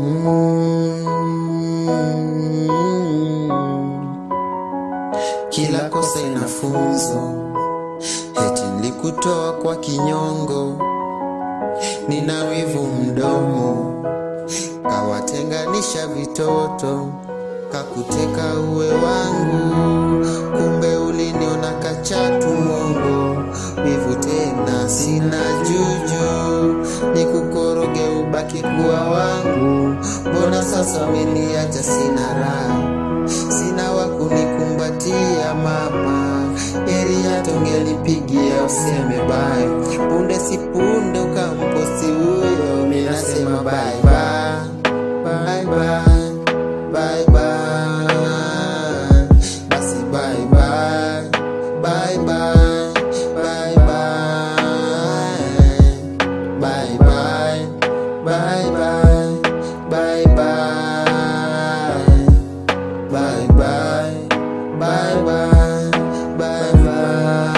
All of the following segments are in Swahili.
Kila kosa ina funzo, eti nilikutoa kwa kinyongo, nina wivu mdomo, kawatenganisha vitoto, kakuteka uwe wangu, kumbe uliniona kachatu mongo, wivu tena sina juju, nikukoroge ubaki kuwa wangu, mbona sasa umeniacha sina raha sina wa kunikumbatia mama, heri hata ungelipigia useme bye. Punde si punde ukamposti huyo, mimi nasema bye bye, bye bye, bye bye, basi bye bye, bye bye, bye bye, bye bye, bye bye, bye bye. Bye bye, bye bye, bye bye.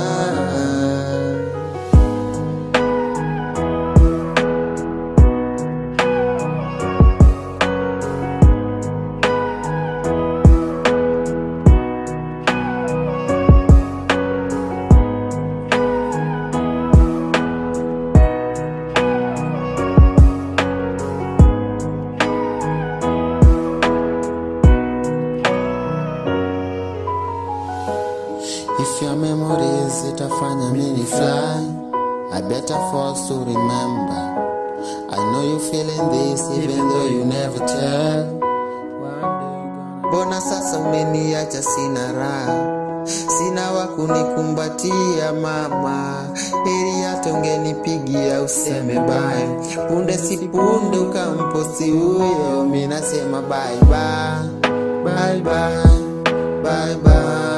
If your memories itafanya mini fly, I better force to remember. I know you feeling this even though you never tell. Mbona sasa umeniacha sina raha, sina wa kunikumbatia mama, heri hata ungenipigia useme bye. Punde si punde ukamposti huyo, mi nasema bye bye, bye bye, bye bye.